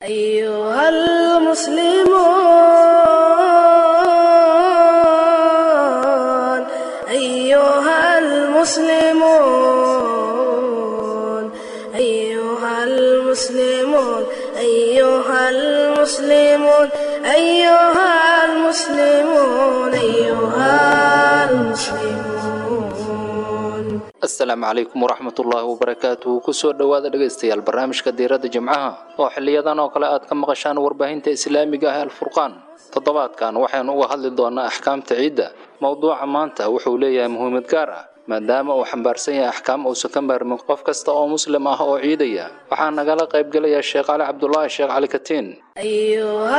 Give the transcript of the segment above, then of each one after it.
أيها المسلمون أيها المسلمون أيها المسلمون أيها المسلمون أيها المسلمون أيها المسلمون asalaamu calaykum waraxmatullaahi wabarakaatuhu kusoo dhowaada dhegaystayaal barnaamijka diiradda jimcaha oo xiliyadan oo kale aad ka maqashaan warbaahinta islaamiga ah alfurqaan toddobaadkan waxaynu uga hadli doonaa axkaamta ciidda mowduuca maanta wuxuu leeyahay muhiimad gaar ah maadaama uu xambaarsan yahay axkaam uusan ka maarmin qof kasta oo muslim ah oo ciidaya waxaa nagala qaybgelaya sheekh cali cabdulaahi sheekh cali katiin أيها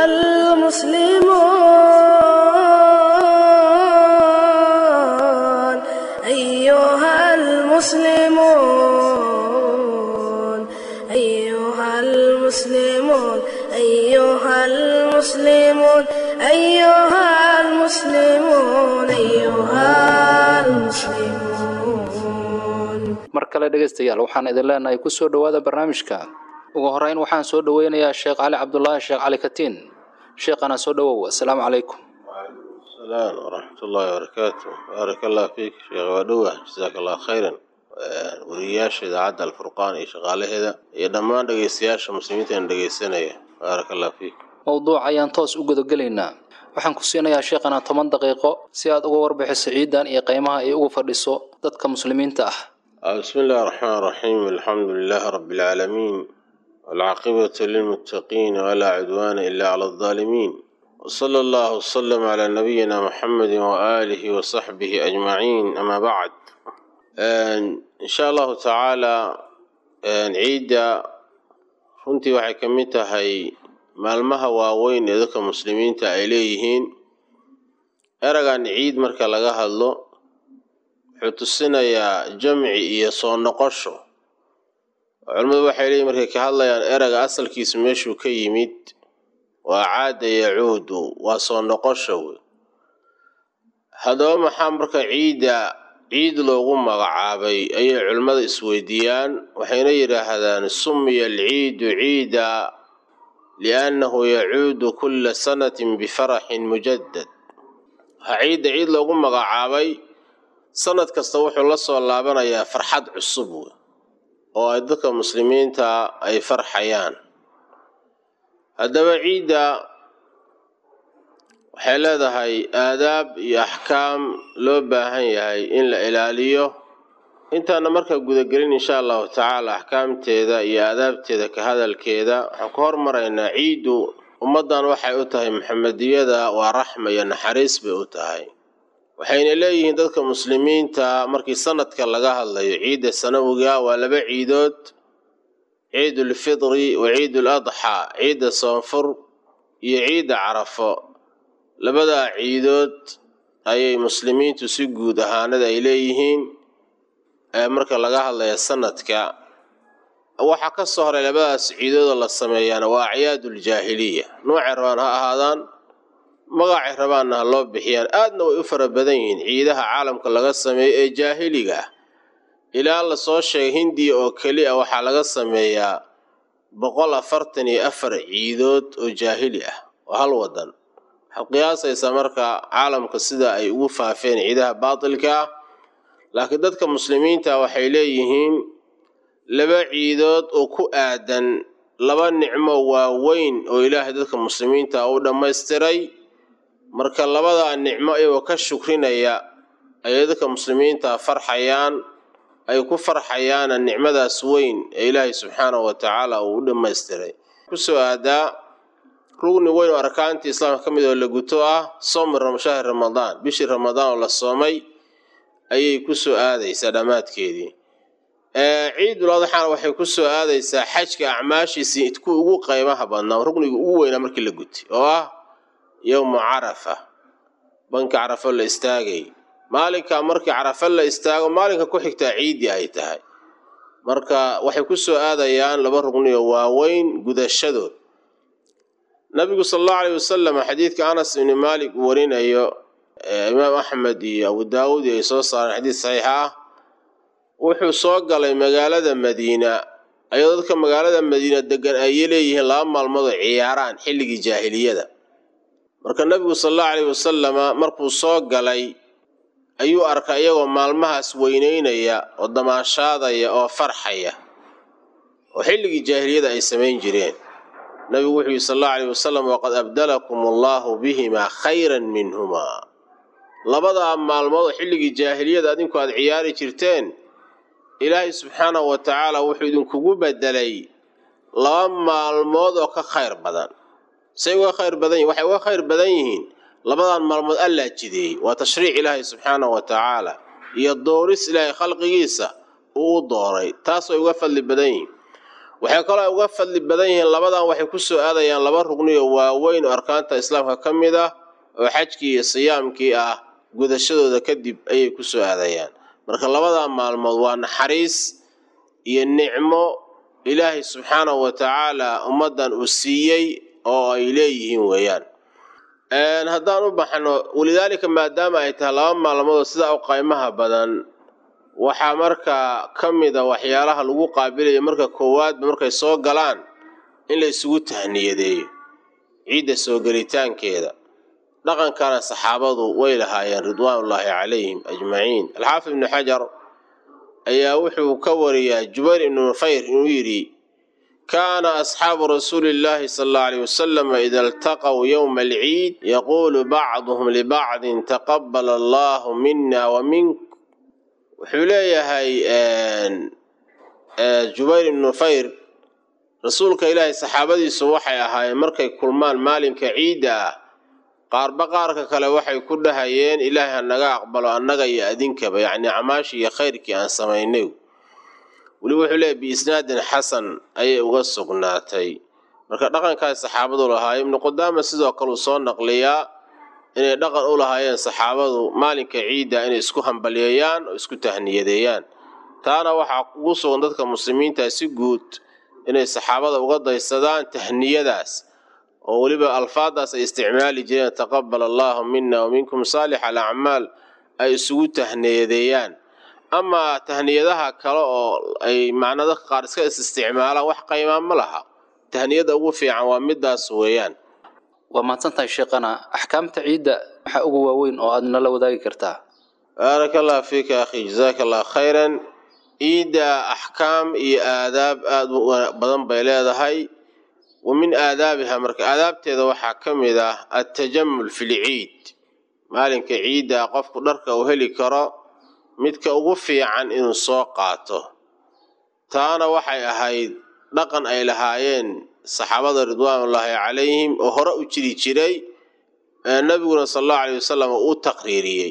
المسلمون أيها المسلمون أيها المسلمون أيها المسلمون أيها المسلمون أيها المسلمون mar kale dhegaystayaal waxaan idin leenahay kusoo dhowaada barnaamijka ugu horeyn waxaan soo dhoweynayaa sheekh cali cabdulaahi sheekh cali katiin sheekhana soo dhowow assalaamu calaykum السلام ورحمة الله وبركاته بارك الله فيك شيخ ودوة جزاك الله خيرا wariyaasha idaacadda alfurqaan iyo shaqaalaheeda iyo dhammaan dhegeystayaasha muslimiinta aan dhegeysanaya baaraka allah fiik mowduuc ayaan toos u gudagelaynaa waxaan ku siinayaa sheekhana toban daqiiqo si aad uga warbixiso ciidan iyo qiimaha ay ugu fadhiso dadka muslimiinta ah بسم الله الرحمن الرحيم الحمد لله رب العالمين والعاقبة للمتقين ولا عدوان إلا على الظالمين وصلى الله وسلم على نبينا محمد وآله وصحبه أجمعين أما بعد إن شاء الله تعالى ciidda runtii waxay ka mid tahay maalmaha waaweyn ee dadka muslimiinta ay leeyihiin eragan ciid marka laga hadlo wuxuu tusinayaa jamci iyo soo noqosho culimmadu waxay leeyihin markay ka hadlayaan erega asalkiisu meeshuu ka yimid waa caada yacuudu waa soo noqosho wey haddaba maxaa marka ciidda ciid loogu magacaabay ayay culimmada isweydiiyaan waxayna yidhaahdaan sumiya alciidu ciida liannahu yacuudu kulla sanatin bifaraxin mujaddad waxaa ciidda ciid loogu magacaabay sanad kasta wuxuu la soo laabanayaa farxad cusub wey oo ay dadka muslimiinta ay farxayaan haddaba ciidda waxay leedahay aadaab iyo axkaam loo baahan yahay in la ilaaliyo intaana markaa gudagelin insha allahu tacaala axkaamteeda iyo aadaabteeda ka hadalkeeda waxaan ku hormaraynaa ciiddu ummaddan waxay u tahay maxamediyada waa raxma iyo naxariis bay u tahay waxayna leeyihiin dadka muslimiinta markii sanadka laga hadlayo ciidda sanawiga waa laba ciidood ciidulfidri wa ciidul adxaa ciidda soonfur iyo ciidda carafo labadaa ciidood ayay muslimiintu si guud ahaanada ay leeyihiin marka laga hadlaya sanadka waxaa ka soo horay labadaas ciidoodoo la sameeyaana waa acyaaduljaahiliya noocay rabaan ha ahaadaan magacay rabaanna ha loo bixiyaan aadna way u fara badan yihiin ciidaha caalamka laga sameeyo ee jaahiliga ah ilaa lasoo sheegay hindiya oo keli a waxaa laga sameeyaa boqol afartan iyo afar ciidood oo jaahili ah oo hal wadan waxaad qiyaasaysaa marka caalamka sida ay ugu faafeen ciidaha baatilka ah laakiin dadka muslimiinta waxay leeyihiin laba ciidood oo ku aadan laba nicmo waaweyn oo ilaahay dadka muslimiinta u dhammaystiray marka labadaa nicmo iyagoo ka shukrinaya ayay dadka muslimiinta farxayaan ay ku farxayaana nicmadaas weyn ee ilaahay subxaanahu wa tacaala uu u dhammaystiray kusoo aadaa rugni weyn oo arkaantii islaamka ka mid oo la guto ah soomi shahri ramadaan bishii ramadaan oo la soomay ayay kusoo aadaysaa dhammaadkeedii ciidul adxaana waxay kusoo aadaysaa xajka acmaashiisii ku ugu qaymaha badnaa rugniga ugu weynaa markii la gutay oo ah yowmu carafa banka carafo la istaagay maalinka markii carafo la istaago maalinka ku xigtaa ciiddii ay tahay marka waxay kusoo aadayaan laba rugni oo waaweyn gudashadood nabigu sal allahu alayh wasalam xadiidka anas ibni maalik uu warinayo imaam axmed iyo abu daawuud ay soo saareen xadiid saxiixa ah wuxuu soo galay magaalada madiina ayadoo dadka magaalada madiina degan ay leeyihiin laba maalmood oo ciyaaraan xilligii jaahiliyada marka nebigu sal allahu alayhi wasalama markuu soo galay ayuu arkay iyagoo maalmahaas weyneynaya oo damaashaadaya oo farxaya oo xilligii jaahiliyada ay samayn jireen nabigu wuxuu yihi sal allahu alayh wasalam waqad abdalakum allahu bihimaa khayran minhumaa labadaa maalmood oo xilligii jaahiliyada adinku aad ciyaari jirteen ilaahay subxaanahu wa tacaala wuxuu idinkugu bedelay laba maalmood oo ka khayr badan say uga khayr badan yihin waxay uga khayr badan yihiin labadan maalmood allaa jideeyey waa tashriic ilaahay subxaanahu wa tacaala iyo dooris ilaahay khalqigiisa uu u dooray taas way uga fadli badan yihiin waxay kaloo uga fadli badan yihiin labadan waxay ku soo aadayaan laba rugni oo waaweyn oo arkaanta islaamka ka mid ah oo xajkii iyo siyaamkii ah gudashadooda kadib ayay ku soo aadayaan marka labadaa maalmood waa naxariis iyo nicmo ilaahay subxaanahu wa tacaala ummaddan uu siiyey oo ay leeyihiin weeyaan haddaan u baxno walidaalika maadaama ay tahay laba maalmood oo sidaa u qaymaha badan waxaa markaa ka mid a waxyaalaha lagu qaabilaya marka koowaadba markay soo galaan in la isugu tahniyadeeyo ciidda soo gelitaankeeda dhaqankana saxaabadu way lahaayeen ridwaanullaahi calayhim ajmaciin alxaafid ibnu xajar ayaa wuxuu ka wariyaa jubayr ibnu nufayr inuu yidhi kaana asxaabu rasuuli illaahi sala allau alayh wasalam ida iltaqow yowma alciid yaquulu bacduhum libacdin taqabala allahu mina wa mink wuxuu leeyahay jubayr ibnu nufayr rasuulka ilaahay saxaabadiisu waxay ahaayeen markay kulmaan maalinka ciidda ah qaarba qaarka kale waxay ku dhahayeen ilaahay hanaga aqbalo annaga iyo adinkaba yacnii camaashii iyo khayrkii aan samaynay weliba wuxuu leeyahy biisnaadin xasan ayay uga sugnaatay marka dhaqankaas saxaabadu lahaayeen ibnu qudaama sidoo kale uu soo naqliyaa inay dhaqan u lahaayeen saxaabadu maalinka ciidda inay isku hambalyeeyaan oo isku tahniyadeeyaan taana waxaa ugu sugan dadka muslimiinta si guud inay saxaabada uga daysadaan tahniyadaas oo weliba alfaadaas ay isticmaali jireen taqabal allahu mina wa minkum saalix alacmaal ay isugu tahniyadeeyaan amaa tahniyadaha kale oo ay macnaa dadka qaar iska is isticmaalaan wax qaymaa ma laha tahniyada ugu fiican waa midaas weeyaan waa mahadsantahay sheekhana axkaamta ciidda waxaa ugu waaweyn oo aad nala wadaagi kartaa baaraka allah fiika akhi jazaaka allah khayran ciidda axkaam iyo aadaab aada u badan bay leedahay wa min aadaabiha marka aadaabteeda waxaa ka mid ah altajamul fi lciid maalinka ciidda qofku dharka uu heli karo midka ugu fiican inuu soo qaato taana waxay ahayd dhaqan ay lahaayeen saxaabada ridwaanullaahi calayhim oo hore u jiri jiray nabiguna sala allahu alayh wasalam uu taqriiriyey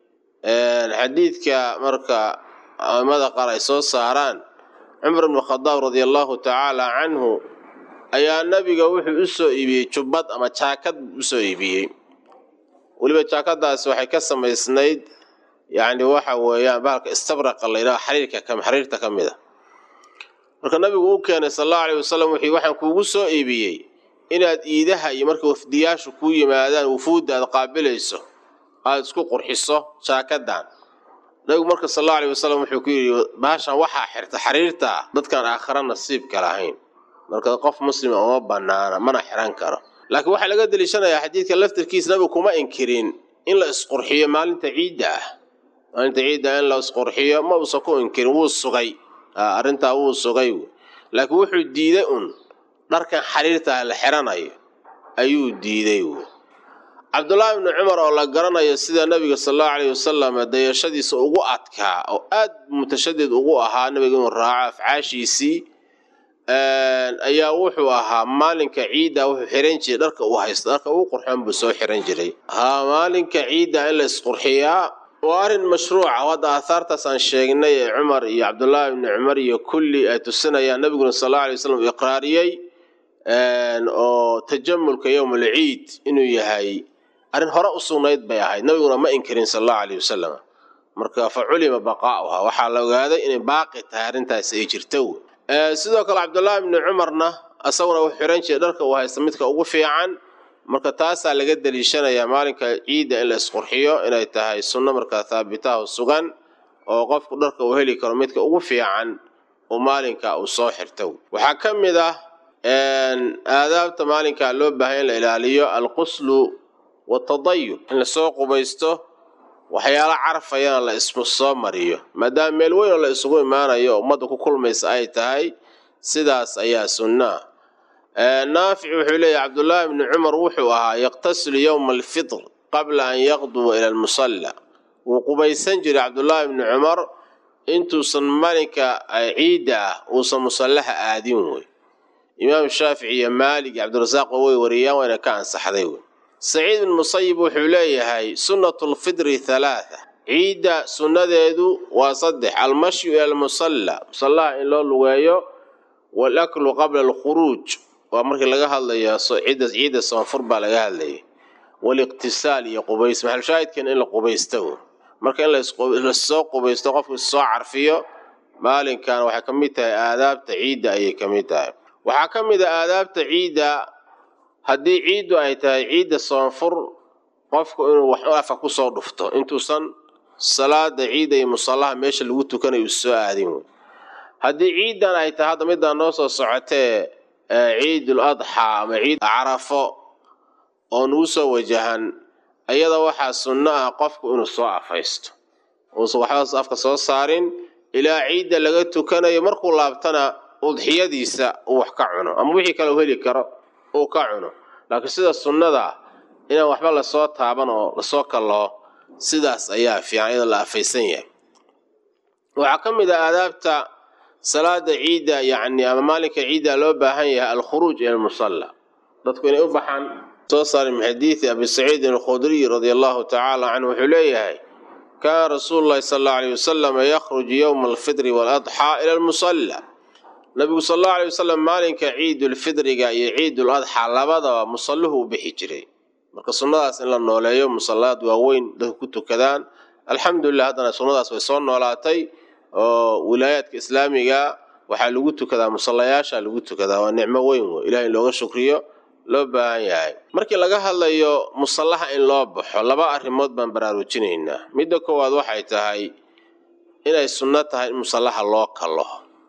xadiidka marka aimada qaar ay soo saaraan cumar ibnu khadaab radia allahu tacaala canhu ayaa nabiga wuxuu u soo iibiyey jubbad ama jaakad u soo iibiyey weliba jaakadaas waxay ka samaysnayd yacni waxa weeyaan bahalka istabraqa la yidhaha xariirka xariirta ka mid a marka nabigu u keenay sal allahu alayh wasalam wuxuu waxaan kuugu soo iibiyey inaad iidaha iyo marka wafdiyaashu kuu yimaadaan wufuudda aad qaabilayso aada isku qurxiso jaakadan nabigu marka sal allahu alayh wasalam wuxuu ku yidhi bahashan waxaa xirta xariirta dadkaan aakhira nasiibka lahayn marka qof muslima uma banaana mana xiran karo laakiin waxaa laga deliishanayaa xadiidka laftirkiisa nabigu kuma inkirin in la isqurxiyo maalinta ciidda ah maalinta ciidda in la isqurxiyo ma uusan ku inkirin wuu sugay arrintaa wuu sugay laakiin wuxuu diiday un dharkan xariirtaa la xiranayo ayuu diiday cabdullaahi ibnu cumar oo la garanayo sida nabiga sal allahu alayh wasalam dayashadiisa ugu adkaa oo aad mutashadid ugu ahaa nabiga inuu raaco afcaashiisii ayaa wuxuu ahaa maalinka ciidda wuxuu xiran jiray dharka uu haysto dharka ugu qurxoon buu soo xiran jiray haa maalinka ciidda in la isqurxiyaa waa arrin mashruuca hadda aahaartaas aan sheegnay ee cumar iyo cabdullaahi ibni cumar iyo kulli ay tusinayaan nabiguna sal allau alay wasalam uu iqraariyey oo tajamulka yowmal ciid inuu yahay arrin hore u sugnayd bay ahayd nabiguna ma inkirin sal allahu alayh wasalam marka fa culima baqaa'uha waxaa la ogaaday inay baaqi tahay arrintaasi ay jirto sidoo kale cabdullaahi ibni cumarna isaguna uu xiran jiray dharka uu haysta midka ugu fiican marka taasaa laga deliishanayaa maalinka ciidda in la isqurxiyo inay tahay sunno markaa haabitaha sugan oo qofku dharka uu heli karo midka ugu fiican uu maalinka uu soo xirto waxaa ka mid ah aadaabta maalinka loo baahan in la ilaaliyo alquslu watadayub in lasoo qubaysto waxyaalo carfayana la ismu soo mariyo maadaama meel weyn oo la isugu imaanayo oo ummadda ku kulmaysa ay tahay sidaas ayaa sunnaa naafic wuxuu leeyahy cabdullaahi bni cumar wuxuu ahaa yaqtasilu yowma alfitr qabla an yaqduwa ila almusalla wuu qubaysan jiray cabdullaahi bni cumar intuusan maalinka ciidda ah uusan musallaha aadin wey imaam shaafici iyo maalik iyo cabdirasaaq way wariyaan wayna ka ansaxday wey saciid bin musayib wuxuu leeyahay sunnatu lfidri halaatha ciidda sunnadeedu waa saddex almashyu ila almusalla musallaha in loo lugeeyo walaklu qabla alkhuruuj waa markii laga hadlayo ciidda soonfur baa laga hadlayay waliqtisaal iyo qubays maxalshaahidkan in la qubaysto marka in lasoo qubaysto qofku issoo carfiyo maalinkan waxay ka mid tahay aadaabta ciidda ayay ka mid tahay waxaa ka mid a aadaabta ciidda haddii ciiddu ay tahay ciidda soonfur qofku inuu wax afa kusoo dhufto intuusan salaada ciidda iyo musallaha meesha lagu tukanayo u soo aadin wey haddii ciiddan ay tahay hadda middaa noo soo socotee ciidul adxaa ama ciid carafo oo nugu soo wajahan ayada waxaa sunno ah qofku inuu soo afaysto uusan waxbaas afka soo saarin ilaa ciidda laga tukanayo markuu laabtana udxiyadiisa uu wax ka cuno ama wixii kale uu heli karo uu ka cuno laakiin sida sunnada inaan waxba lasoo taaban oo lasoo kallaho sidaas ayaa fiican iyadoo la afaysan yahay waxaa ka mid ah aadaabta salaada ciidda yacni ama maalinka ciidda loo baahan yahay alkhuruuj ila almusalla dadku inay u baxaan soo saaray min xadiidi abi saciidin alkhudriy radia allahu tacaala canhu wuxuu leeyahay kaana rasuulu llahi sala allau alayh wasalam yakhruju yowma alfitri waaladxaa ila almusalla nabigu sal allau alay wasalam maalinka ciidulfidriga iyo ciidul adxaa labadaba musalluhu u bixi jiray marka sunnadaas in la nooleeyo musallaad waaweyn dadku ku tukadaan alxamdulilah haddana sunnadaas way soo noolaatay oo wilaayaadka islaamiga waxaa lagu tukadaa musallayaasha lagu tukadaa waa nicmo weyn wey ilahay in looga shukriyo loo baahan yahay markii laga hadlayo musallaha in loo baxo laba arrimood baan baraarujinaynaa midda koowaad waxay tahay inay sunno tahay in musallaha loo kalo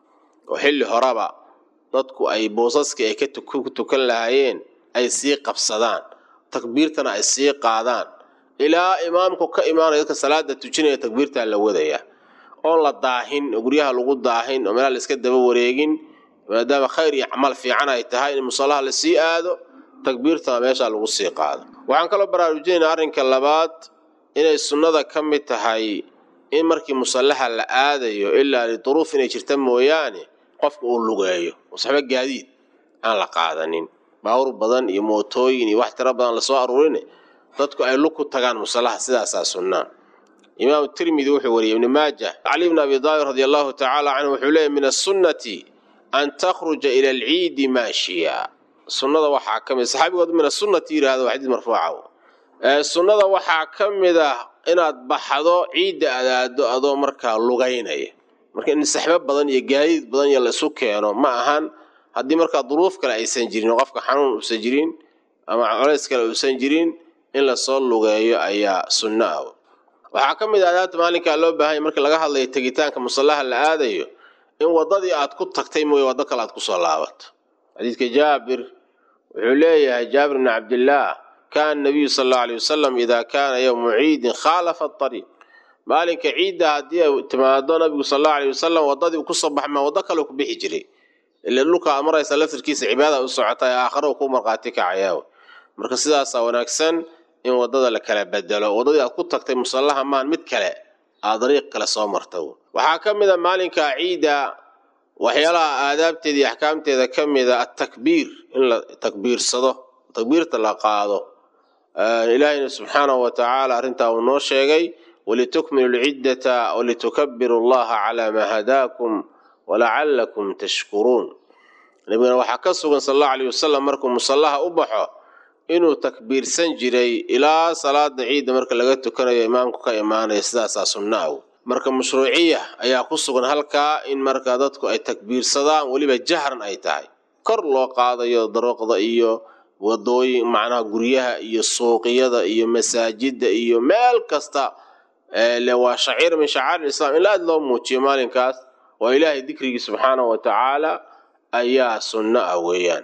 oo xilli horeba dadku ay boosaskii ay ku tukan lahaayeen ay sii qabsadaan takbiirtana ay sii qaadaan ilaa imaamku ka imaanaya dadka salaada tujinaya takbiirtaa la wadaya oon la daahin oo guryaha lagu daahin oo meelaha la iska daba wareegin maadaama khayr iyo camal fiican ay tahay in musallaha la sii aado takbiirtana meeshaa lagu sii qaado waxaan kaloo baraarujinaynaa arrinka labaad inay sunnada ka mid tahay in markii musallaha la aadayo ilaa liduruuf inay jirta mooyaane qofka uu lugeeyo wasxaba gaadiid aan la qaadanin baawur badan iyo mootooyin iyo wax tiro badan lasoo aruurine dadku ay lug ku tagaan musallaha sidaasaa sunnaa imaamu tirmidi wuxuu wariyey ibni maaja cali bni abi daalib radi allahu tacaala canhu wuxuu leeyay min asunnati an takhruja ila alciidi maashiya sunnada waxaa ka mid saxaabigood min asunnati yidhahdo waa xadiis marfuuca sunnada waxaa ka mid ah inaad baxdo ciidda adaado adoo markaa lugaynaya marka in saxbo badan iyo gaadiid badan iyo la isu keeno ma ahan haddii markaa duruuf kale aysan jirin oo qofka xanuun uusan jirin ama colays kale uusan jirin in lasoo lugeeyo ayaa sunno ah waxaa ka mid ah adaabta maalinkaa loo baahanya markii laga hadlayo tegitaanka musallaha la aadayo in waddadii aad ku tagtay mooye waddo kale aad kusoo laabato xadiidka jaabir wuxuu leeyahay jaabir bni cabdillaah kaana nabiyu sal allau alay wasalam idaa kaana yowmu ciidin khaalafa ariiq maalinka ciidda haddii ay timaado nabigu sal allau alay wasalam waddadii uu kusoo baxmaa waddo kale ku bixi jiray ila dhulka aad maraysa laftirkiisa cibaada u socota ee aakhare uu ku markhaati kacayaaw marka sidaasaa wanaagsan in waddada la kala bedelo waddadii aad ku tagtay musallaha maan mid kale aad dariiq kale soo marta waxaa ka mid a maalinka ciidda waxyaalaha aadaabteeda iyo axkaamteeda ka mida atakbiir in la takbiirsado takbiirta la qaado ilaahayna subxaanahu wa tacaala arrintaa uu noo sheegay walitukmilu lciddata walitukabiru allaha calaa maa hadaakum walacallakum tashkuruun nabigana waxaa ka sugan sal allahu alayh wasalam markuu musallaha u baxo inuu takbiirsan jiray ilaa salaada ciidda marka laga tukanayo imaamku ka imaanaya sidaasaa sunna aw marka mashruuciya ayaa ku sugan halkaa in marka dadku ay takbiirsadaan weliba jahran ay tahay kor loo qaadayo daroqda iyo wadooyin macnaha guryaha iyo suuqyada iyo masaajida iyo meel kasta le waa shaciir min shacair islam in aada loo muujiyo maalinkaas oo ilaahay dikrigii subxaanahu wa tacaala ayaa sunno ah weeyaan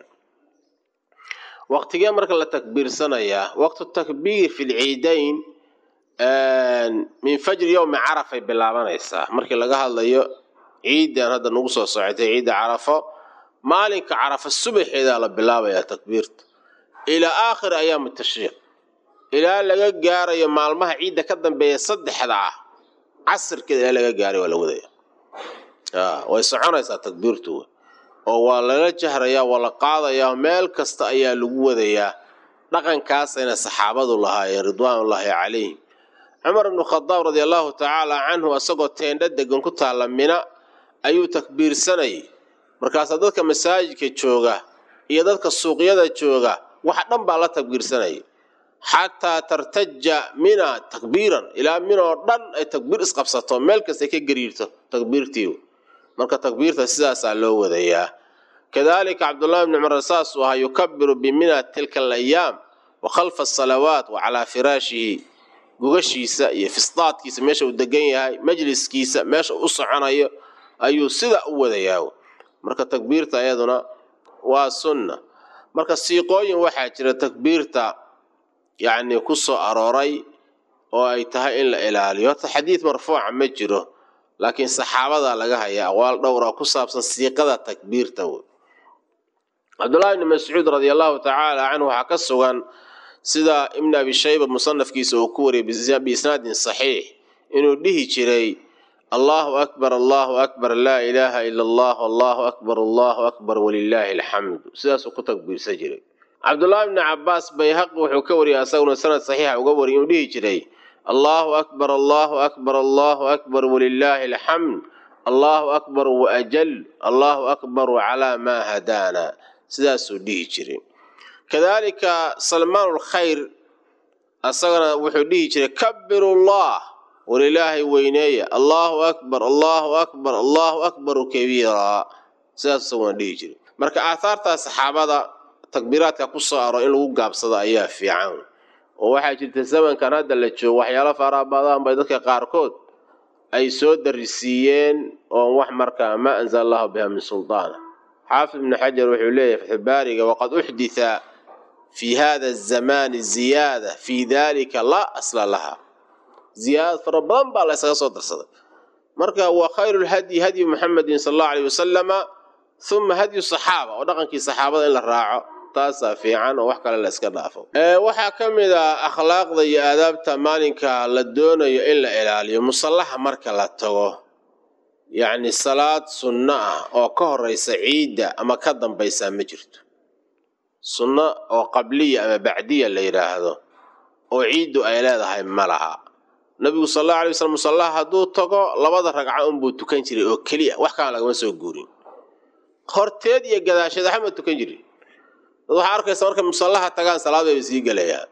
waqtigee marka la takbiirsanayaa waqtu takbiir fi lciidayn min fajri yowmi carafay bilaabanaysaa markii laga hadlayo ciidan hadda nagu soo socotay ciidda carafo maalinka carafo subaxeedaa la bilaabayaa takbiirta ilaa aakhiri ayaami tashriiq ilaa laga gaarayo maalmaha ciidda ka dambeeya saddexda ah casirkeeda ilaa laga gaaray waa la wadaya way soconaysaa takbiirtu oo waa lala jahrayaa waa la qaadayaa meel kasta ayaa lagu wadayaa dhaqankaasayna saxaabadu lahaayeen ridwaanullaahi calayhim cumar ibnu khadaab radia allahu tacaala canhu isagoo teendho degan ku taalla mina ayuu takbiirsanayay markaasaa dadka masaajidka jooga iyo dadka suuqyada jooga wax dhan baa la takbiirsanayay xataa tartaja mina takbiiran ilaa minoo dhan ay takbiir isqabsato meel kastay ka gariirto takbiirtii marka takbiirta sidaasaa loo wadayaa kadalika cabdullahi bni cumar saasuu ahaa yukabiru bimina tilka alayaam wa khalfa asalawaat wa calaa firaashihi gugashiisa iyo fisdaadkiisa meesha uu degan yahay majliskiisa meesha u soconayo ayuu sida u wadayaa marka takbiirta iyaduna waa sunna marka siiqooyin waxaa jira takbiirta yacni ku soo arooray oo ay tahay in la ilaaliyo horta xadiid marfuuca ma jiro laakiin saxaabadaa laga hayaa aqwaal dhowra ku saabsan siiqada takbiirta wey cabdullahi bni mascuud radia allahu tacaala canhu waxaa ka sugan sida ibn abi shayba musanafkiisa uu ku wariyay biisnaadin saxiix inuu dhihi jiray allahu akbar allahu akbar laa ilaaha ila allah allahu akbar allahu akbar walilaahi alxamdu sidaasuu ku takbiirsan jiray cabdullaahi bni cabaas bayhaqi wuxuu ka wariyay asaguna sanad saxiixa uga wariyay inuu dhihi jiray allahu akbar allahu akbar allahu akbar walilaahi alxamd allahu akbar waajal allahu akbar calaa maa hadaana sidaasuu dhihi jiray kadalika salmaan lkhayr asagana wuxuu dhihi jiray kabirullah walilaahay weyneeya allahu akbar allahu akbar allahu akbaru kabiira sidaas isaguna dhihi jiray marka aahaartaa saxaabada takbiiraadka ku soo aro in lagu gaabsado ayaa fiican oo waxaa jirta zamankan hadda la joogo waxyaalo faraha badan bay dadka qaarkood ay soo darisiiyeen oon wax markaa maa anzala allahu biha min sultaana xaafid ibnu xajar wuxuu leeyahay fatxubaariga waqad uxditha fi hada azamaani ziyaada fii dalika laa asla laha ziyaadad fara badan baa la ysaga soo darsaday marka wa khayru lhadyi hadyu muxamedin sala allahu alayh wasalama uma hadyu saxaaba oo dhaqankii saxaabada in la raaco taasaa fiican oo wax kale la iska dhaafo waxaa ka mid a akhlaaqda iyo aadaabta maalinka la doonayo in la ilaaliyo musallaha marka la tago yacni salaad sunno ah oo ka horeysa ciidda ama ka dambaysaa ma jirto sunno oo qabliya ama bacdiya la yidhaahdo oo ciiddu ay leedahay ma laha nabigu sal allau alay waslm musallaha hadduu tago labada ragco unbuu tukan jiray oo keliya wax kalan lagama soo guurin horteed iyo gadaasheed waxama tukan jirin dad waxaa arkaysa markay musallaha tagaan salaad bayba sii gelayaan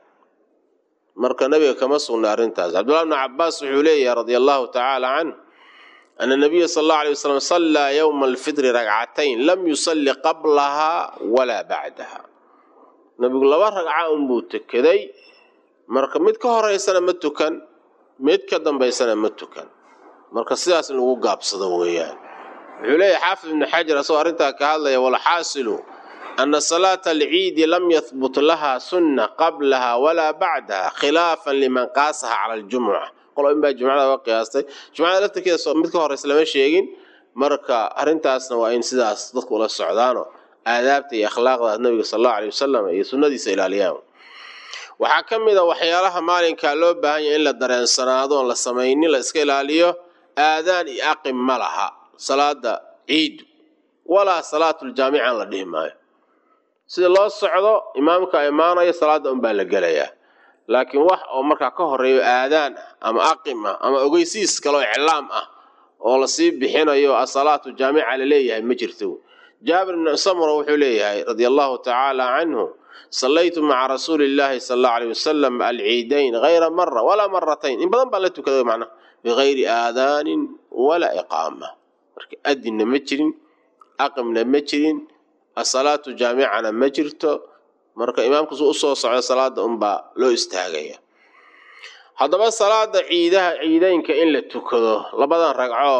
marka nabiga kama sugna arrintaas cabdullahi bnu cabaas wuxuu leeyahay radia allahu tacaala canh ana nabiya sal allau alay wasalam sallaa yowma alfitri ragcatayn lam yusalli qablaha walaa bacdaha nabigu laba ragca unbuu tukaday marka mid ka horeysana ma tukan mid ka dambaysana ma tukan marka sidaas in lagu gaabsado weeyaan wuxuu leeyahay xaafid ibnu xajar asagoo arrintaa ka hadlaya walxaasilu ana salaata alciidi lam yahbut laha sunna qablaha walaa bacdaha khilaafan liman qaasaha cala aljumuca qolo in baa jumcada uga qiyaastay jumcada laftirkeeda mid ka horeysa lama sheegin marka arrintaasna waa in sidaas dadku ula socdaano aadaabta iyo akhlaaqda nabiga sal allahu alay wasalam iyo sunnadiisa ilaaliyaan waxaa ka mid a waxyaalaha maalinkaa loo baahan yahay in la dareensanaado oon la samaynin la iska ilaaliyo aadaan iyo aqim ma laha salaada ciidu walaa salaatuljaamican la dhihi maayo sida loo socdo imaamka imaanayo salaada unbaa la gelayaa laakiin wax oo markaa ka horeeyo aadaan ah ama aqim ah ama ogeysiis kaleo iclaam ah oo lasii bixinayo asalaatu jaamica laleeyahay ma jirto jaabir bn samura wuxuu leeyahay radia allahu tacaala canhu sallaytu maca rasuuli illaahi sal allau aleyh wasalam alciidayn hayra mara walaa maratayn in badan baa la tukaday macnaha bigayri aadaanin walaa iqaama marka adinna ma jirin aqimna ma jirin asalaatu jaamicana ma jirto marka imaamku su usoo socda salaada unbaa loo istaagaya haddaba salaada ciidaha ciideynka in la tukado labadan ragcoo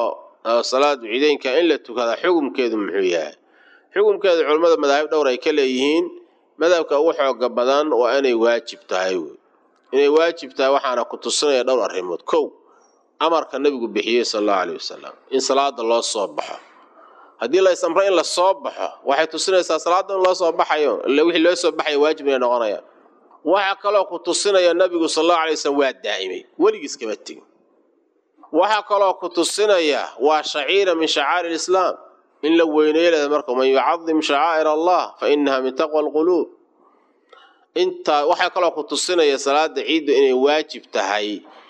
oo salaadu ciideynka in la tukadaa xukumkeedu muxuu yahay xukumkeedu culammada madaahib dhowr ay ka leeyihiin madhabka ugu xooga badan waa inay waajib tahay wey inay waajib tahay waxaana ku tusinaya dhowr arrimood kow amarka nabigu bixiyey sala allahu aleyh wasalam in salaada loo soo baxo haddii la is amro in la soo baxo waxay tusinaysaa salaada in loo soo baxayo ille wixii loo soo baxaya waajib inay noqonayaan waxaa kaloo ku tusinaya nabigu sala allahu alay wasalam waa daa'imay weligiis kama tegin waxaa kaloo ku tusinaya waa shaciira min shacaa'ir lislaam in la weyneeyo leeda marka man yucadim shacaa'ir allah fa inaha min taqwa alquluub intaa waxaa kaloo ku tusinaya salaada ciidda inay waajib tahay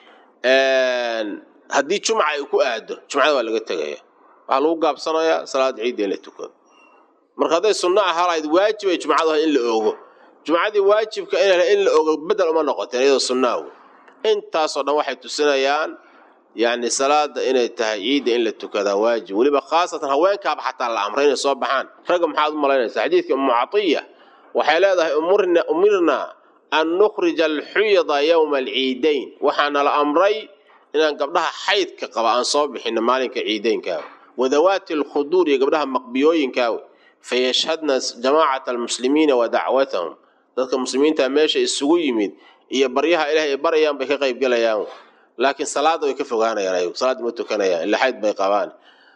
haddii jumca ay ku aado jumcada waa laga tegaya waxaa lagu gaabsanayaa salaada ciidda in la tukado marka hadday sunno ahalayd waajib ay jumcadu ahay in la oogo jumcadii waajibka in la oogo bedel uma noqoteen iyadoo sunnaa wey intaasoo dhan waxay tusinayaan yacni salaada inay tahay ciidda in la tukadaa waajib weliba khaasatan haweenkaaba xataa la amray inay soo baxaan ragga maxaad u malaynaysaa xadiidka umu catiya waxay leedahay umirna an nukhrija alxuyada yowma alciidayn waxaana la amray inaan gabdhaha xaydka qaba aan soo bixino maalinka ciideynkaa wadawaati alkhuduur iyo gabdhaha maqbiyooyinkaa fayashhadna jamaacata almuslimiina wa dacwatahum dadka muslimiinta meesha isugu yimid iyo baryaha ilaah ay barayaan bay ka qayb galayaan laakiin salaada way ka fogaanayaan ayagu salaada ma tukanayaan ila xayd bay qabaan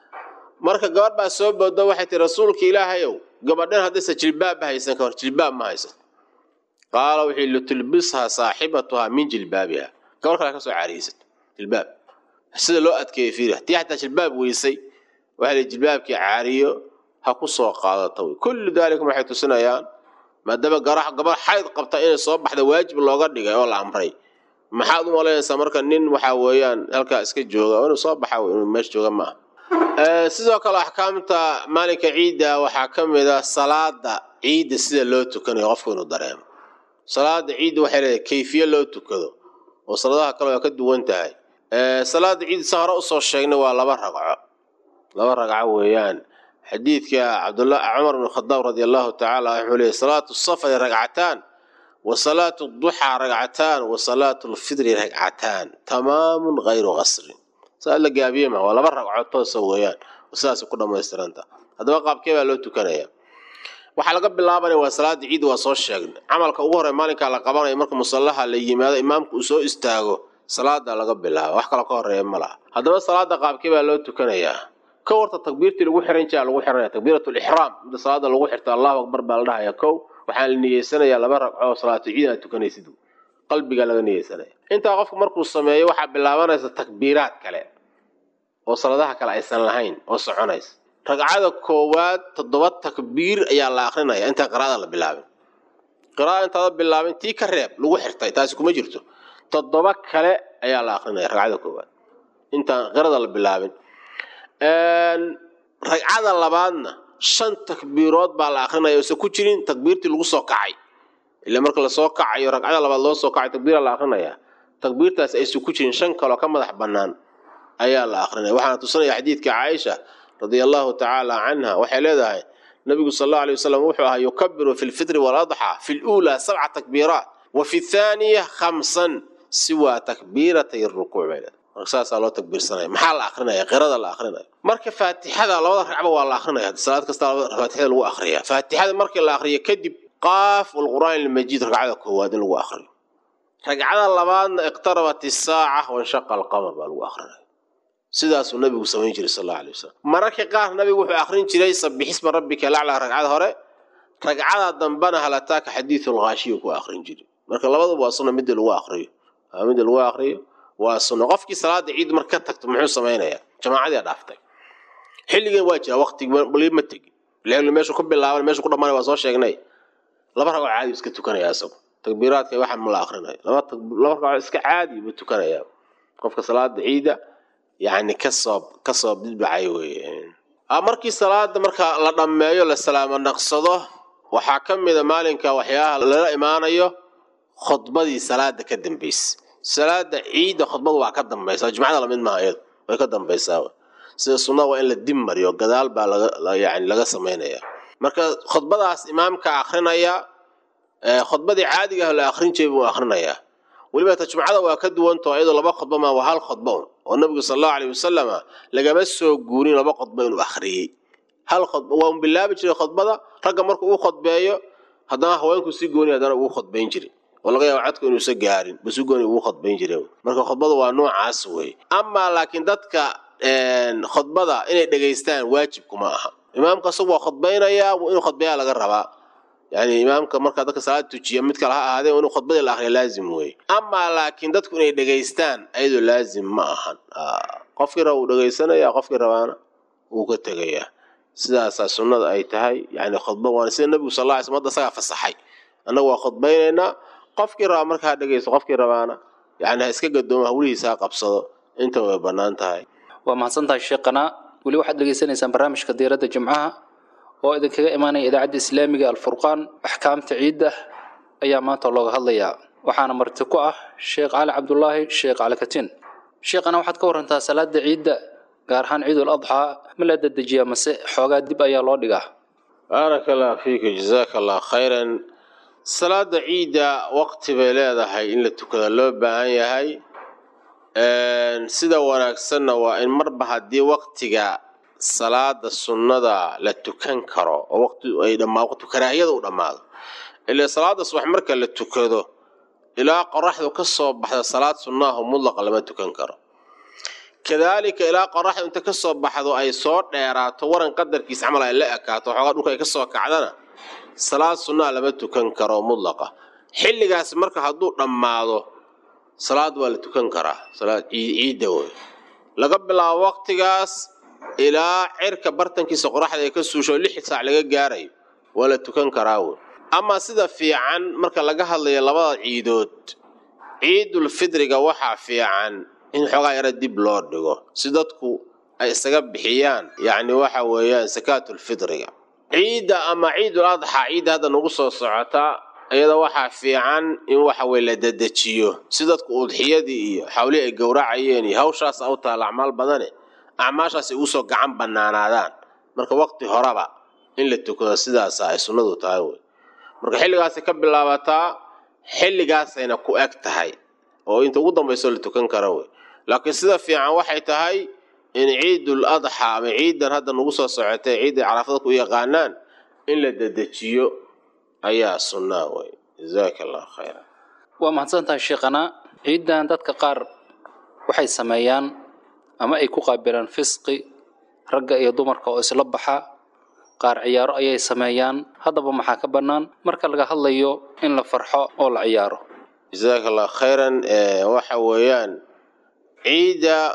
marka gabadh baa soo boodo waxay tihi rasuulka ilaahayow gabadhan haddaysa jilbaabba haysan ka hor jilbaab ma haysan qaala wixii litulbishaa saaxibatuhaa min jilbaabiha gabadh kale ka soo caariyeysato jilbaab sida loo adkeeyey fiiri haddii xataa jilbaab weysay waxaa la jilbaabkii caariyo ha ku soo qaadata wey kullu daalika waxay tusinayaan maadaama garax gabadh xayd qabta inay soo baxda waajib looga dhigay oo la amray maxaad u malaynaysaa marka nin waxaa weeyaan halkaa iska jooga inuu soo baxa inuu meesha jooga ma aha sidoo kale axkaamta maalinka ciidda waxaa ka mid ah salaada ciidda sida loo tukanayo qofku inuu dareemo salaada ciidda waxay leedahay kayfiye loo tukado oo salaadaha kale waa ka duwan tahay salaada ciidda sa hore usoo sheegnay waa laba ragco laba ragco weeyaan xadiidka cabdullah cumar bn khadaab radi allahu tacaala wuxuu leeyay salaatu safari ragcataan wa salaatu duxaa ragcataan wa salaatu lfidri ragcataan tamaamun hayru qasrin saa la gaabiye ma waa laba ragcood toosa weeyaan sidaas ku dhammaystiranta haddaba qaabkee baa loo tukanaya waxaa laga bilaabanaya waa salaada ciidda waa soo sheegnay camalka ugu horey maalinkaa la qabanaya marka musallaha la yimaado imaamka uu soo istaago salaada laga bilaaba wax kaloo ka horeeya ma laha haddaba salaada qaabkee baa loo tukanayaa ka warta takbiirtii lagu xiran jiraa lagu xiranaya takbiirat lixraam mida salaada lagu xirta allahu akbar baa la dhahaya kow waxaa la niyeysanayaa laba ragco oo salaatu ciid aad tukanaysid qalbigaa laga niyeysanaya intaa qofku markuu sameeyo waxaa bilaabanaysa takbiiraad kale oo saladaha kale aysan lahayn oo soconaysa ragcada koowaad toddoba takbiir ayaa la akrinaya intaan qiraada la bilaabin qiraada intaada bilaabin tii ka reeb lagu xirtay taasi kuma jirto toddoba kale ayaa la akrinaya ragcada koowaad intaan qirada la bilaabin ragcada labaadna shan takbiirood baa la akrinaya ose ku jirin takbiirtii lagu soo kacay ila marka lasoo kacayo ragcada labaad loo soo kacay takbiira la akrinaya takbiirtaas aysan ku jirin shan kaloo ka madax bannaan ayaa la akrinaya waxaana tusinaya xadiidka caaisha radia allahu tacaala canha waxay leedahay nabigu sal allau alay wasalam wuxuu ahaa yukabiru fi lfitri waaladxaa fi luulaa sabca takbiiraat wa fi thaaniya khamsan siwa takbiiratay rukuuc bay leedahay marka saasaa loo takbiirsanaya maxaa la akrinaya qirada la akrinaya marka faatixada labada ragcba waa la akrinaya salaad kasta faatixada lagu akriya faatixada markii la akriyo kadib qaaf walqur'aan almajiid ragcada koowaad in lagu akriyo ragcada labaadna iqtarabat isaaca wanshaqa alqamar baa lagu akrinaya sidaasuu nabigu samayn jiray sal alla alay wasalam mararka qaar nabigu wuxuu akrin jiray sabixisma rabbika laclaa ragcada hore ragcada dambana halataaka xadiidu lghaashiya ku akrin jiray marka labaduba waa sunna midda lagu akriyo midda lagu akriyo waa sunno qofkii salaada ciid marka ka tagto muxuu samaynayaa jamaacadii dhaaftay xilligan waa jira waqtigi wali ma tegin laakiin meeshu ku bilaaban meeshu ku dhammaanay waa soo sheegnay laba ragoo caadi iska tukanaya asagu takbiiraadka waxa ma la akrinaya laba laba ragoo iska caadi buu tukanaya qofka salaada ciida yacni kasoo kasoo bidbacay weeye markii salaada marka la dhammeeyo la salaamo naqsado waxaa ka mida maalinka waxyaaha lala imaanayo khudbadii salaada ka dambaysa salaada ciidda khudbadu waa ka dambaysaa jumcada lamid maaha iyadu way ka dambaysaa sida sunnada waa in la dib mariyo gadaal baa laga yani laga samaynaya marka khudbadaas imaamka akrinaya khudbadii caadiga ah la akrin jiray buu akrinayaa weliba ta jumcada waa ka duwantao iyadoo laba khudba maa waa hal khudba un oo nabigu sal allahu aleyh wasalama lagama soo guurin laba khudba inuu akhriyey hal khudba waa un bilaabi jiray khudbada ragga markuu u khudbeeyo haddana haweenku si gooni haddana ugu khudbayn jiray oo laga yaaba codku inuusa gaarin basu gooni ugu khudbayn jiray marka khudbada waa noocaas wey amaa laakiin dadka khudbada inay dhegaystaan waajibkuma aha imaamka isagu waa khudbaynayaa inuu khudbeeyaa laga rabaa yani imaamka markaa dadka salaad tujiya mid kale ha ahaadee inuu khudbadii la akhriya laazim weeye amaa laakiin dadku inay dhegaystaan ayadoo laazim ma ahan qofkii raba uu dhegaysanaya qofkii rabaana wuu ka tegayaa sidaasaa sunnada ay tahay yani khudba waana sida nabigu sal lla ly slm hadda isagaa fasaxay annagu waa khudbaynaynaa qofkii raba marka ha dhegaysto qofkii rabaana yani ha iska gadoomo hawlihiisa ha qabsado inta way bannaan tahay waa mahadsantahay sheekhana weli waxaad dhegaysanaysaan barnaamijka diiradda jimcaha oo idinkaga imaanaya idaacadda islaamiga alfurqaan axkaamta ciidda ayaa maanta looga hadlayaa waxaana marti ku ah sheekh cali cabdulaahi sheekh cali katin sheekhana waxaad ka warantaa salaada ciidda gaar ahaan ciidul adxaa ma la dedejiyaa mase xoogaa dib ayaa loo dhigaa baaraka allah fiika jazaaka allah khayran salaada ciidda waqti bay leedahay in la tukada loo baahan yahay sida wanaagsanna waa in marba haddii waqtiga salaada sunnada la tukan karo oo waqti ay dhammaa waqti karaahiyada u dhammaado ilaa salaada subax marka la tukado ilaa qoraxdu ka soo baxda salaad sunnaahu mudlaqa lama tukan karo kadaalika ilaa qoraxdu inta ka soo baxdo ay soo dheeraato waran qadarkiis camal ay la ekaato waxoogaa dhulka ay ka soo kacdana salaad sunnaa lama tukan karo mudlaqa xilligaas marka hadduu dhammaado salaad waa la tukan karaa salaad ciidda wey laga bilaabo waqtigaas ilaa cirka bartankiisa qoraxda ay ka suusho lix saac laga gaarayo waa la tukan karaa wey amaa sida fiican marka laga hadlayo labada ciidood ciidul fidriga waxaa fiican in xoogaa yaro dib loo dhigo si dadku ay isaga bixiyaan yacni waxa weeyaan sakaatul fidriga ciidda ama ciidul adxaa ciidda hadda nagu soo socotaa iyada waxaa fiican in waxa weye la dedejiyo si dadku udxiyadii iyo xawlihii ay gowracayeen iyo hawshaas u taala acmaal badane acmaashaas ay usoo gacan banaanaadaan marka waqti horeba in la tukado sidaasa ay sunnadu tahay wey marka xilligaasay ka bilaabataa xilligaasayna ku eg tahay oo inta ugu dambayso la tukan kara wey laakiin sida fiican waxay tahay in ciidul adxa ama ciidan hadda nagu soo socotay ciidday caraafada ku yaqaanaan in la dedejiyo ayaa sunnaa wey jazaaka allah khayra waa mahadsantahay sheekhana ciiddan dadka qaar waxay sameeyaan ama ay ku qaabilaan fisqi ragga iyo dumarka oo isla baxa qaar ciyaaro ayay sameeyaan haddaba maxaa ka bannaan marka laga hadlayo in la farxo oo la ciyaaro jazaaka allah khayran waxa weeyaan ciidda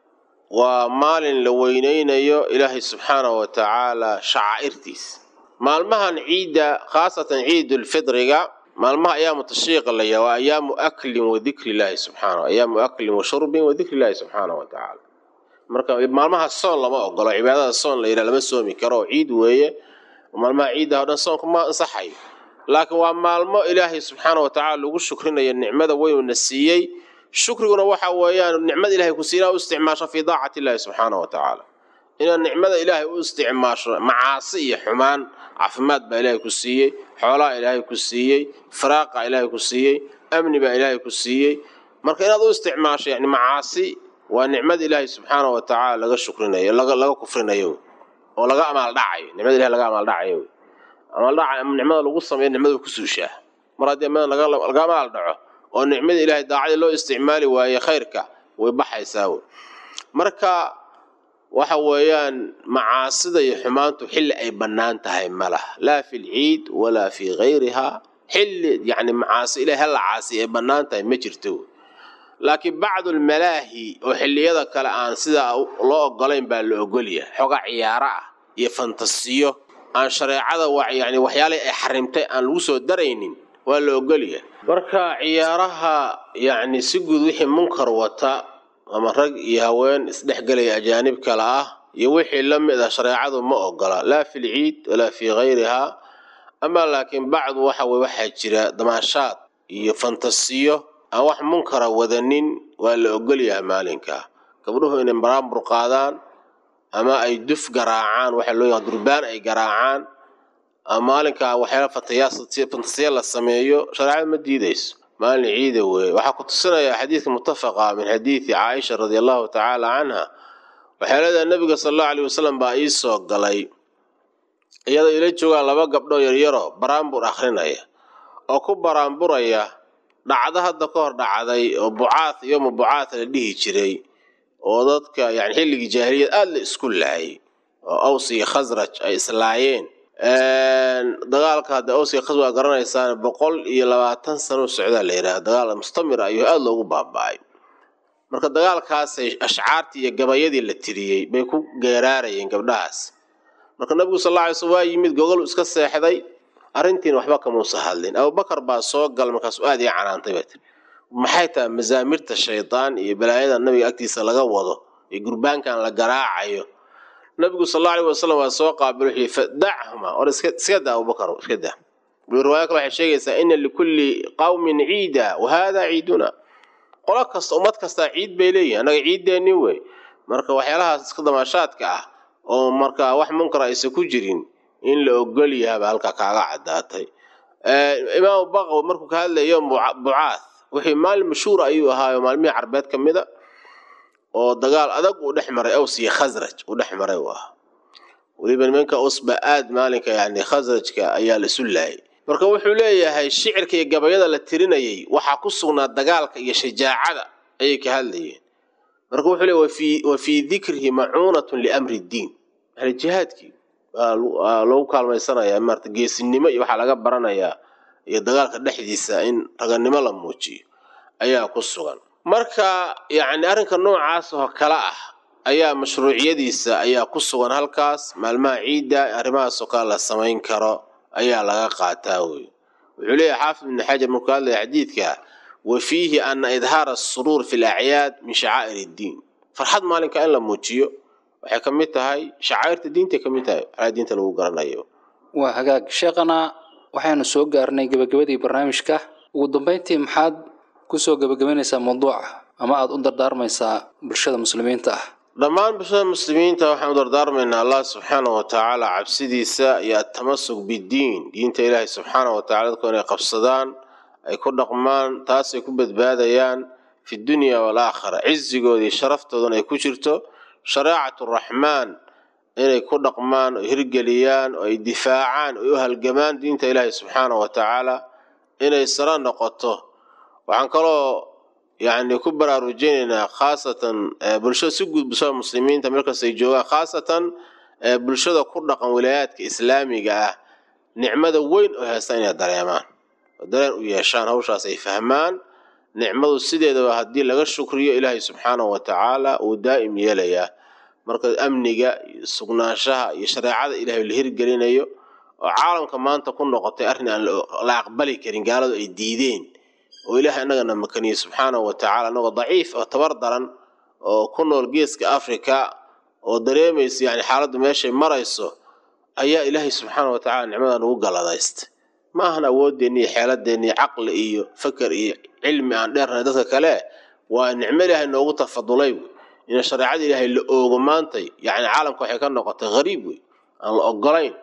waa maalin la weyneynayo ilaahay subxaanahu wa tacaala shacaa'irtiis maalmahan ciidda khaasatan ciidulfidriga maalmaha ayaamu tashriiqa la yaha waa ayaamu aklin wa dikri illaahi subxaana ayaamu aklin wa shurbin wa dikri illaahi subxaanahu wa tacaala marka maalmaha soon lama ogolo cibaadada soon la yidhaha lama soomi karo oo ciid weeye maalmaha ciidda o dhan soonku ma ansaxayo laakiin waa maalmo ilaahay subxaana wa tacaala lagu shukrinayo nicmada weynuna siiyey shukriguna waxa weeyaan nicmada ilahay ku siina u isticmaasho fii daacati illaahi subxaana wa tacaala inaad nicmada ilaahay u isticmaasho macaasi iyo xumaan caafimaad baa ilaahay ku siiyey xoolaha ilaahay ku siiyey faraaqa ilaahay ku siiyey amni baa ilaahay ku siiyey marka inaad u isticmaasho yani macaasi waa nicmada ilaahay subxaana wa tacaala laga shukrinayo laga kufrinayo oo laga amaaldhacayo nicmada ilahay laga amaaldhacayo amaaldhaca nicmada lagu sameeyo nicmada ku suushaa mar haddii amada laga amaal dhaco oo nicmada ilaahay daacadii loo isticmaali waaye khayrka way baxaysaa wey marka waxa weeyaan macaasida iyo xumaantu xilli ay bannaan tahay ma laha laa fi lciid walaa fii hayrihaa xilli yani macaasi ilahay hala caasi ay bannaan tahay ma jirto laakiin bacdulmalaahi oo xilliyada kale aan sidaa loo ogolayn baa la ogolyahay xoogaa ciyaaro ah iyo fantasiyo aan shareecada yani waxyaalihii ay xarimtay aan lagu soo daraynin waa la ogolyahay marka ciyaaraha yani si guud wixii munkar wata ama rag iyo haween isdhexgelaya ajaanib kale ah iyo wixii la mid ah shareecadu ma ogola laa fi lciid walaa fii hayrihaa amaa laakiin bacdu waxa weye waxaa jira damaashaad iyo fantasiyo aan wax munkara wadanin waa la ogolyahay maalinka gabdhuhu inay baraambur qaadaan ama ay duf garaacaan waxa loo yaqa durbaan ay garaacaan maalinka waxyaala fantasiya la sameeyo shareecada ma diidayso maalin ciida weeye waxaa ku tusinaya xadiidka mutafaqa min xadiidi caaisha radi allahu tacaala canha waxay leedahay nabiga sala allahu alayh wasalam baa ii soo galay iyadoo ila joogaan laba gabdhoo yaryaro baraambur akhrinaya oo ku baraamburaya dhacdo hadda ka hor dhacday oo bucaad yoma bucaad la dhihi jiray oo dadka yani xilligii jaahiliyad aada la isku laayay oo aws iyo khasraj ay islaayeen dagaalka hadda aws iyo khasraj waa garanaysaan boqol iyo labaatan sano socdaa la yidhaha dagaal mustamir ayuu aada loogu baaba-ay marka dagaalkaasay ashcaartii iyo gabayadii la tiriyey bay ku geeraarayeen gabdhahaas marka nabigu sal alla alay slm waa yimid gogol iska seexday arrintiina waxba kamuusa hadlin abubakar baa soo gala markaasu aad ii canaantay baa tiri maxay tahay masaamirta shaydaan iyo balaayada nabiga agtiisa laga wado iyo gurbaankan la garaacayo nabigu sal alla alay wasalam waa soo qaabilo wuxuu yihi fadachuma or iska daa abubakar iska daa riwaaya kale waxay sheegaysaa ina likulli qawmin ciida wa hada ciiduna qolo kasta ummad kastaa ciid bay leeyihin annaga ciiddeenni wey marka waxyaalahaas iska damaashaadka ah oo marka wax munkar aysan ku jirin in la ogol yahabaa halkaa kaaga caddaatay imaamu baqaw markuu ka hadlayo bucaad wixii maalin mashhuur ayuu ahaayo maalmihii carbeed ka mida oo dagaal adag uu dhex maray aws iyo khasraj uu dhex maray uu ahaa weliba nimanka usba aad maalinka yani khasrajka ayaa la isu laayay marka wuxuu leeyahay shicirka iyo gabayada la tirinayay waxaa ku sugnaa dagaalka iyo shajaacada ayay ka hadlayeen marka wuxuu leeyahy wa fii dikrihi macuunatun liamri ddiin yani jihaadkii waa loogu kaalmaysanaya maarata geesinimo iyo waxaa laga baranayaa iyo dagaalka dhexdiisa in raganimo la muujiyo ayaa ku sugan marka yacni arrinka noocaas oo kale ah ayaa mashruuciyadiisa ayaa ku sugan halkaas maalmaha ciidda arrimahaasoo kale la samayn karo ayaa laga qaataa wey wuxuu leeyahay xaafid ibni xajar markuu hadlaya xadiidka wa fiihi ana idhaara asuruur fi lacyaad min shacaa'ir iddiin farxad maalinka in la muujiyo waxay ka mid tahay shacaa'irta diintay ka mid tahay waxaa diinta lagu garanayo waa hagaag sheekhana waxaynu soo gaarnay gebagabadii barnaamijka ugu dambeyntii maxaad kusoo gebagabaynaysaa mawduuca ama aada u dardaarmaysaa bulshada muslimiinta ah dhammaan bulshada muslimiinta waxaan u dardaarmaynaa allah subxaana wa tacaala cabsidiisa iyo atamasuk biddiin diinta ilaahay subxaana wa tacala dadku inay qabsadaan ay ku dhaqmaan taasay ku badbaadayaan fi dunya waalaakhira cizigooda iyo sharaftoodan ay ku jirto shareecatu raxmaan inay ku dhaqmaan oo hirgeliyaan oo ay difaacaan oo u halgamaan diinta ilaahay subxaana wa tacaala inay sara noqoto waxaan kaloo yacni ku baraarujinaynaa khaasatan bulshada si guud bulshada muslimiinta markastay joogaan khaasatan bulshada ku dhaqan wilaayaadka islaamiga ah nicmada weyn oo haysta inay dareemaan oo dareen u yeeshaan hawshaas ay fahmaan nicmadu sideedaba haddii laga shukriyo ilaahay subxaanahu wa tacaala uu daa'im yeelayaa marka amniga iyo sugnaanshaha iyo shareecada ilaahay la hirgelinayo oo caalamka maanta ku noqotay arrin aan la aqbali karin gaaladu ay diideen oo ilaahay annagana makaniyey subxaanahu wa tacala annagoo daciif oo tabar daran oo ku nool geeska africa oo dareemaysa yani xaaladdu meeshay marayso ayaa ilaahay subxaana wa tacala nicmada nagu galadaystay ma ahan awoodeenni iyo xeeladeenni iyo caqli iyo faker iyo cilmi aan dheernahay dadka kale waa nicmo ilaahay noogu tafadulay wey in shareecada ilaahay la oogo maantay yacni caalamka waxay ka noqotay hariib wey aan la ogolayn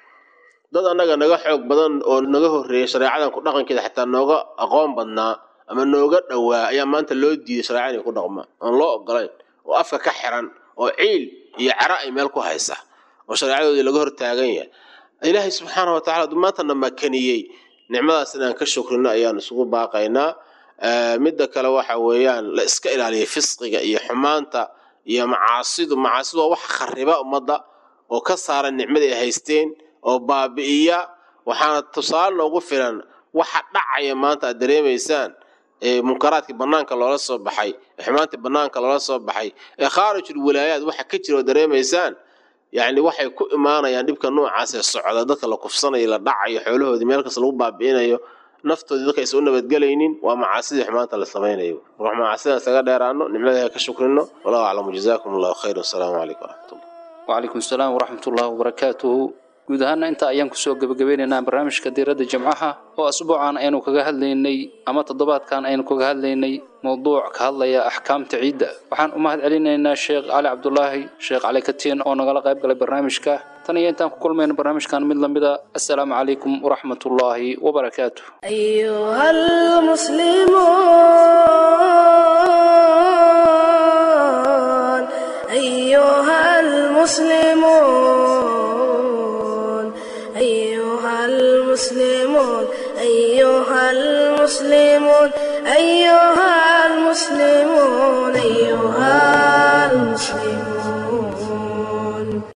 dad annaga naga xoog badan oo naga horreeyay shareecadan ku dhaqankeeda xataa nooga aqoon badnaa ama nooga dhowaa ayaa maanta loo diiday shareecada inay ku dhaqmaan aan loo ogolayn oo afka ka xiran oo ciil iyo cero ay meel ku haysa oo shareecadoodii laga hortaagan yahay ilaahay subxaana wa tacala hadduu maantana makaniyey nicmadaas inaan ka shukrino ayaan isugu baaqaynaa midda kale waxa weeyaan la iska ilaaliya fisqiga iyo xumaanta iyo macaasidu macaasidu waa wax khariba ummadda oo ka saara nicmadii ay haysteen oo baabi'iya waxaana tusaale noogu filan waxa dhacaya maanta aad dareemaysaan ee munkaraadkii banaanka loola soo baxay ee xumaantii banaanka loola soo baxay ee khaarijul walaayaad waxa ka jira oo dareemaysaan yacni waxay ku imaanayaan dhibka noocaas ee socda dadka la kufsanayo la dhacayo xoolahoodii meel kasta lagu baabi'inayo naftoodii dadka aysan u nabadgelaynin waa macaasidii xumaanta la samaynayo ruux macaasida isaga dheeraano nicmadaha ka shukrino wallahu aclamu jazaakum allahu khayr wasalaamu calaykum waraxmatullah wcalaykum asalaam waraxmat ullahi wabarakaatuhu guud ahaana intaa ayaan kusoo gebagabeynaynaa barnaamijka diiradda jimcaha oo asbuucan aynu kaga hadlaynay ama toddobaadkan aynu kaga hadlaynay mowduuc ka hadlaya axkaamta ciidda waxaan u mahad celinaynaa sheekh cali cabdulaahi sheekh cali katiin oo nagala qayb galay barnaamijka tan iyo intaan ku kulmayno barnaamijkan mid lamida assalaamu calaykum waraxmat ullaahi wabarakaatuh أيها المسلمون أيها المسلمون أيها المسلمون أيها المسلمون أيها المسلمون أيها